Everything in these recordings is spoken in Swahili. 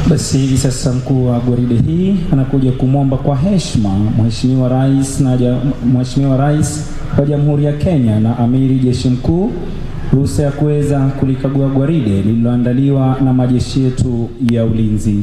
Basi hivi sasa mkuu wa gwaride hii anakuja kumwomba kwa heshima Mheshimiwa Rais na ja, Mheshimiwa Rais wa Jamhuri ya Kenya na Amiri Jeshi Mkuu ruhusa ya kuweza kulikagua gwaride lililoandaliwa na majeshi yetu ya ulinzi.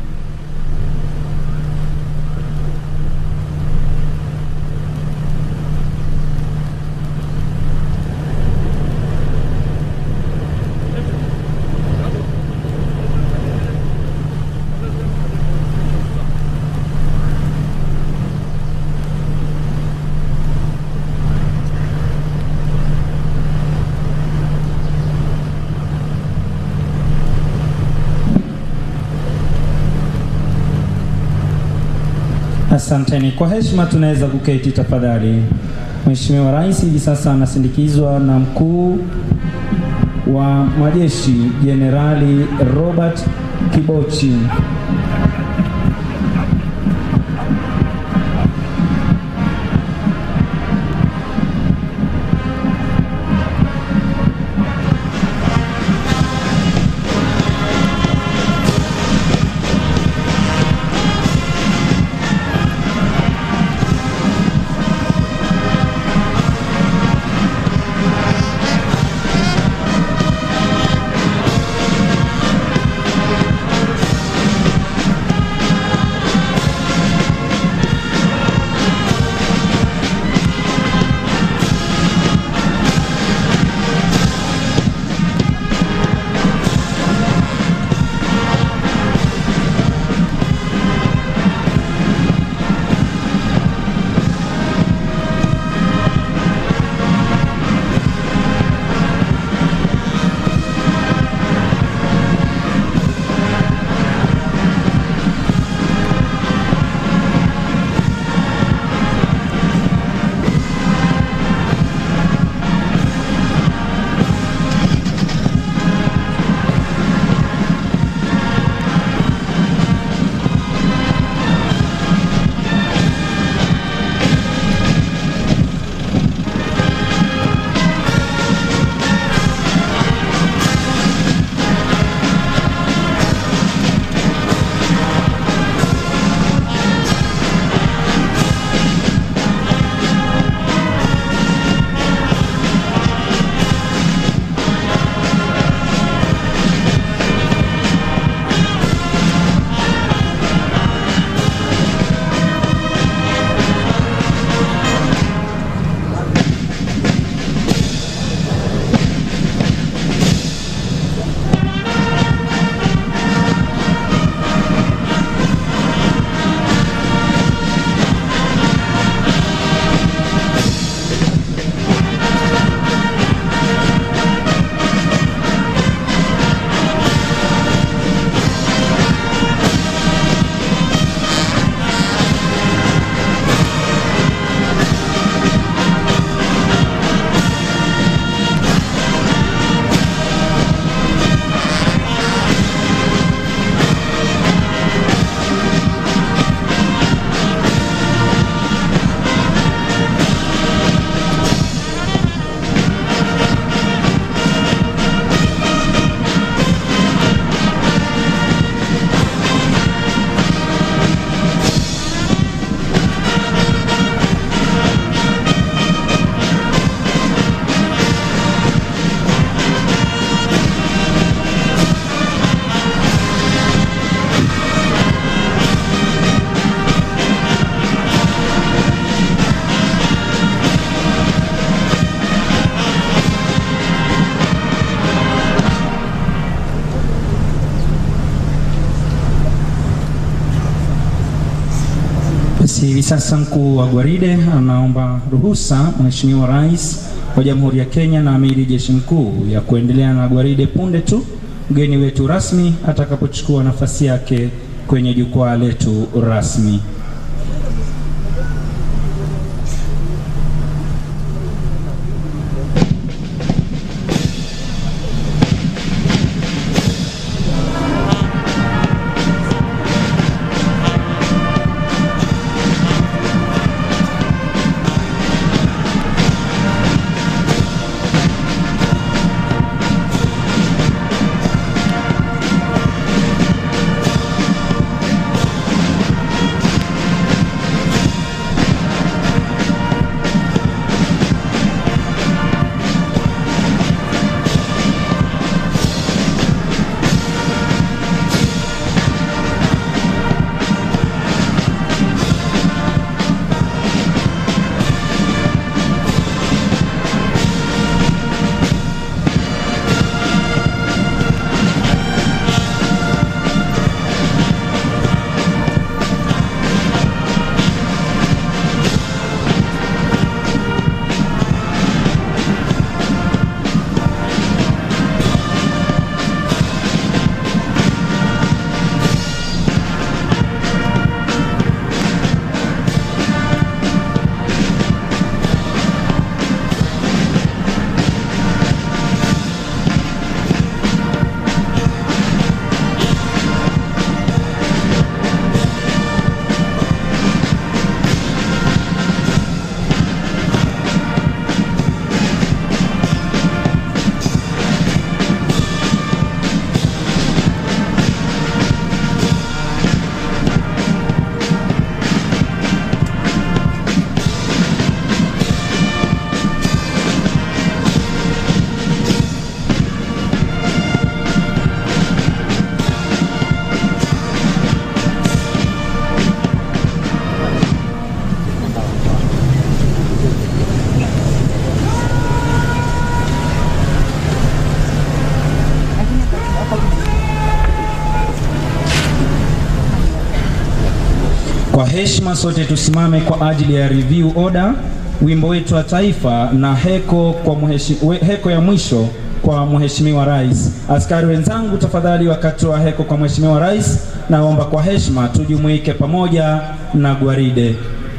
Asanteni. Kwa heshima tunaweza kuketi tafadhali. Mheshimiwa Rais hivi sasa anasindikizwa na mkuu wa majeshi Jenerali Robert Kibochi. Basi hivi sasa mkuu wa gwaride anaomba ruhusa Mheshimiwa Rais wa Jamhuri ya Kenya na Amiri Jeshi Mkuu ya kuendelea na gwaride punde tu mgeni wetu rasmi atakapochukua nafasi yake kwenye jukwaa letu rasmi. heshima sote tusimame kwa ajili ya review order, wimbo wetu wa taifa na heko, kwa mheshi, we, heko ya mwisho kwa Mheshimiwa Rais. Askari wenzangu, tafadhali, wakati wa heko kwa Mheshimiwa Rais, naomba kwa heshima tujumuike pamoja na gwaride.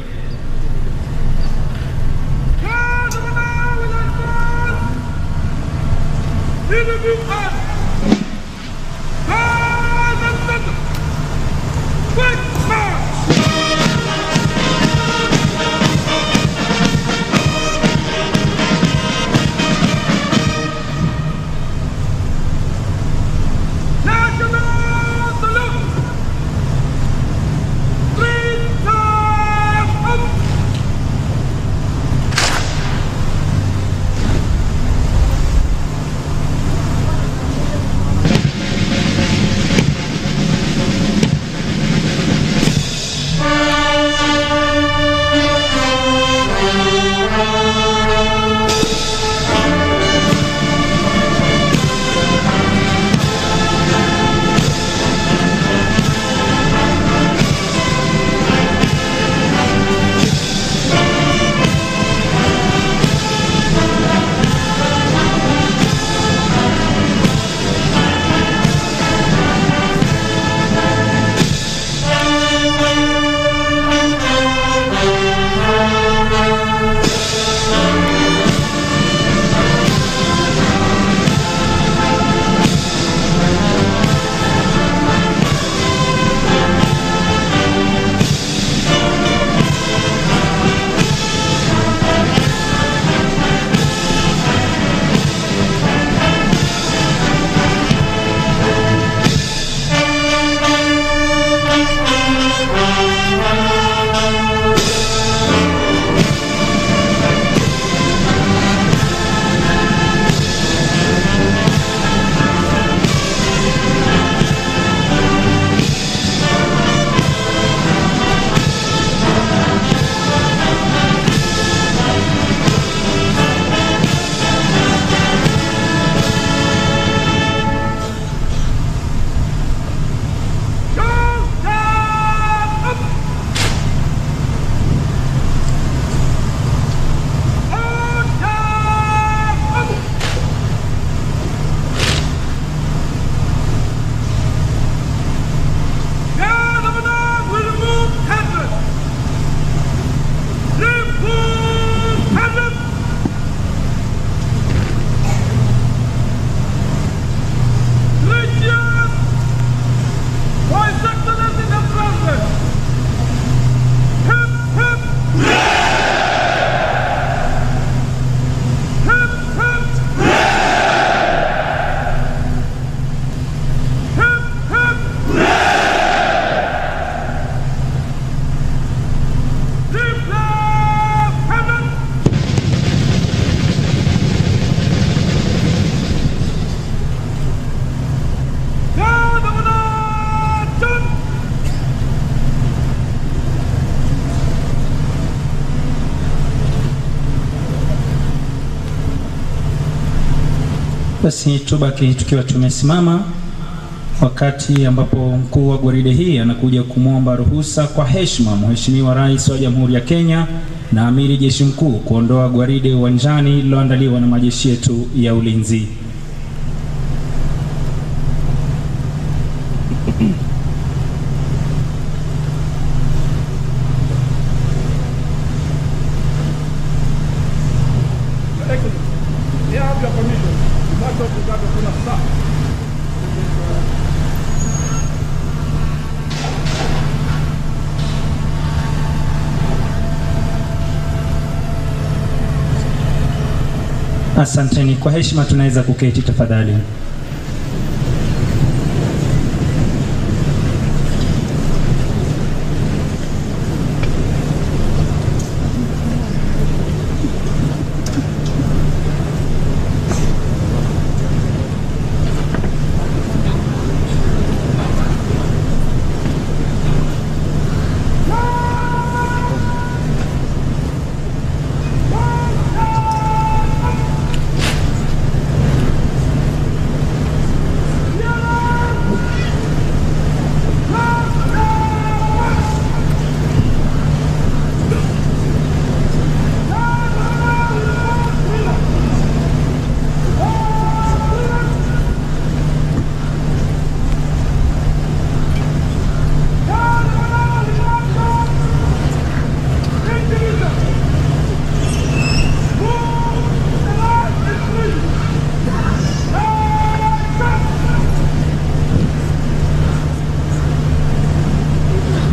Basi tubaki tukiwa tumesimama wakati ambapo mkuu wa gwaride hii anakuja kumwomba ruhusa kwa heshima Mheshimiwa Rais wa Jamhuri ya Kenya na Amiri Jeshi Mkuu kuondoa gwaride uwanjani lililoandaliwa na majeshi yetu ya ulinzi. May I have your permission to march up to that of Kuna Sir? Asanteni. Kwa heshima tunaweza kuketi tafadhali.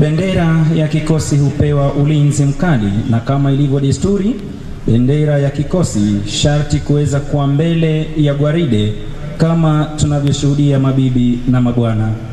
Bendera ya kikosi hupewa ulinzi mkali, na kama ilivyo desturi, bendera ya kikosi sharti kuweza kuwa mbele ya gwaride kama tunavyoshuhudia, mabibi na mabwana.